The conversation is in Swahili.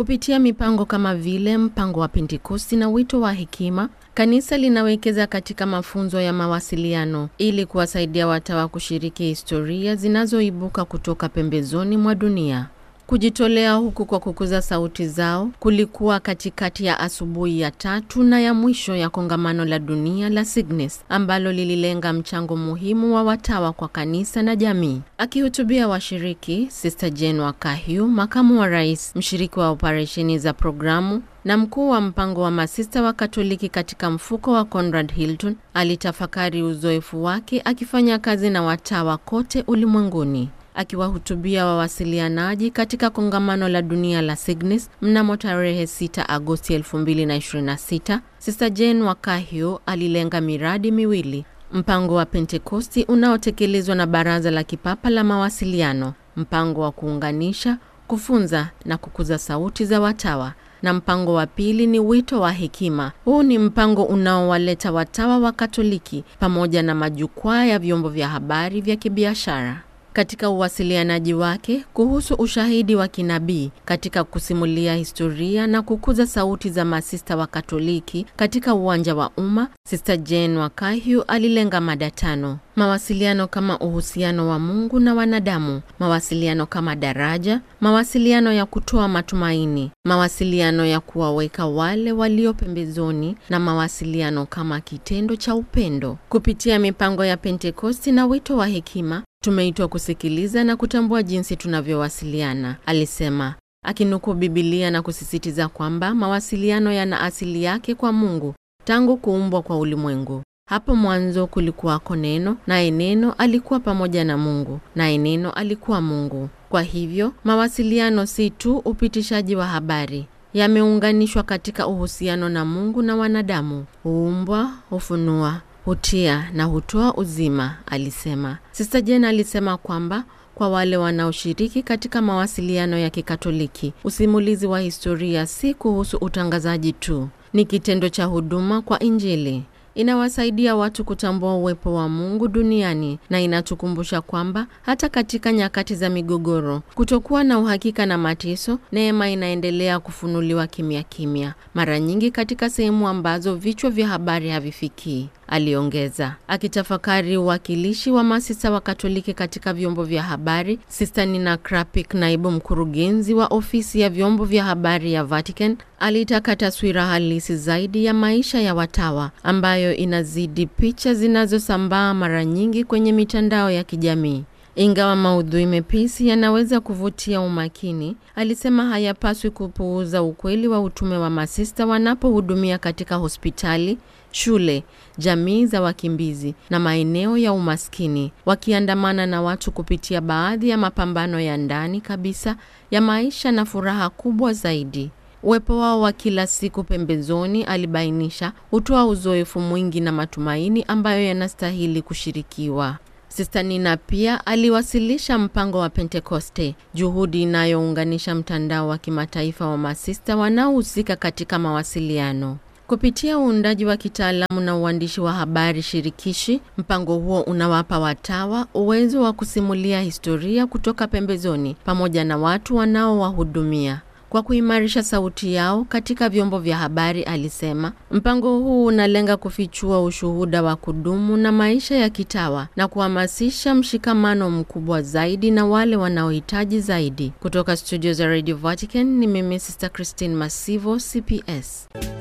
Kupitia mipango kama vile mpango wa Pentekosti na wito wa hekima, kanisa linawekeza katika mafunzo ya mawasiliano ili kuwasaidia watawa kushiriki historia zinazoibuka kutoka pembezoni mwa dunia. Kujitolea huku kwa kukuza sauti zao kulikuwa katikati ya asubuhi ya tatu na ya mwisho ya kongamano la dunia la Signes ambalo lililenga mchango muhimu wa watawa kwa kanisa na jamii. Akihutubia washiriki, Sister Jane Wakahyu, makamu wa rais, mshiriki wa operesheni za programu na mkuu wa mpango wa masista wa Katoliki katika mfuko wa Conrad Hilton, alitafakari uzoefu wake akifanya kazi na watawa kote ulimwenguni. Akiwahutubia wawasilianaji katika kongamano la dunia la Signis mnamo tarehe 6 Agosti 2026, Sister Jane Wakahyu alilenga miradi miwili: mpango wa Pentekosti unaotekelezwa na Baraza la Kipapa la Mawasiliano, mpango wa kuunganisha, kufunza na kukuza sauti za watawa na mpango wa pili ni wito wa hekima. Huu ni mpango unaowaleta watawa wa Katoliki pamoja na majukwaa ya vyombo vya habari vya kibiashara katika uwasilianaji wake kuhusu ushahidi wa kinabii katika kusimulia historia na kukuza sauti za masista wa Katoliki katika uwanja wa umma, Sister Jane Wakahyu alilenga mada tano: mawasiliano kama uhusiano wa Mungu na wanadamu, mawasiliano kama daraja, mawasiliano ya kutoa matumaini, mawasiliano ya kuwaweka wale walio pembezoni, na mawasiliano kama kitendo cha upendo. Kupitia mipango ya Pentekosti na wito wa hekima tumeitwa kusikiliza na kutambua jinsi tunavyowasiliana, alisema, akinukuu Bibilia na kusisitiza kwamba mawasiliano yana asili yake kwa Mungu tangu kuumbwa kwa ulimwengu. Hapo mwanzo kulikuwako Neno, naye Neno alikuwa pamoja na Mungu, naye Neno alikuwa Mungu. Kwa hivyo mawasiliano si tu upitishaji wa habari, yameunganishwa katika uhusiano na Mungu na wanadamu, huumbwa, hufunua hutia na hutoa uzima, alisema. Sister Jane alisema kwamba kwa wale wanaoshiriki katika mawasiliano ya Kikatoliki, usimulizi wa historia si kuhusu utangazaji tu, ni kitendo cha huduma kwa Injili. Inawasaidia watu kutambua uwepo wa Mungu duniani na inatukumbusha kwamba hata katika nyakati za migogoro, kutokuwa na uhakika na mateso, neema inaendelea kufunuliwa kimya kimya, mara nyingi katika sehemu ambazo vichwa vya habari havifikii, aliongeza. Akitafakari uwakilishi wa masista wa Katoliki katika vyombo vya habari, Sister Nina Krapik, naibu mkurugenzi wa ofisi ya vyombo vya habari ya Vatican, alitaka taswira halisi zaidi ya maisha ya watawa ambayo inazidi picha zinazosambaa mara nyingi kwenye mitandao ya kijamii. Ingawa maudhui mepesi yanaweza kuvutia umakini, alisema hayapaswi kupuuza ukweli wa utume wa masista wanapohudumia katika hospitali, shule, jamii za wakimbizi na maeneo ya umaskini, wakiandamana na watu kupitia baadhi ya mapambano ya ndani kabisa ya maisha na furaha kubwa zaidi. Uwepo wao wa kila siku pembezoni, alibainisha, hutoa uzoefu mwingi na matumaini ambayo yanastahili kushirikiwa. Sister Nina pia aliwasilisha mpango wa Pentekoste, juhudi inayounganisha mtandao wa kimataifa wa masista wanaohusika katika mawasiliano. Kupitia uundaji wa kitaalamu na uandishi wa habari shirikishi, mpango huo unawapa watawa uwezo wa kusimulia historia kutoka pembezoni pamoja na watu wanaowahudumia kwa kuimarisha sauti yao katika vyombo vya habari, alisema. Mpango huu unalenga kufichua ushuhuda wa kudumu na maisha ya kitawa na kuhamasisha mshikamano mkubwa zaidi na wale wanaohitaji zaidi. Kutoka studio za Radio Vatican ni mimi Sister Christine Masivo, CPS.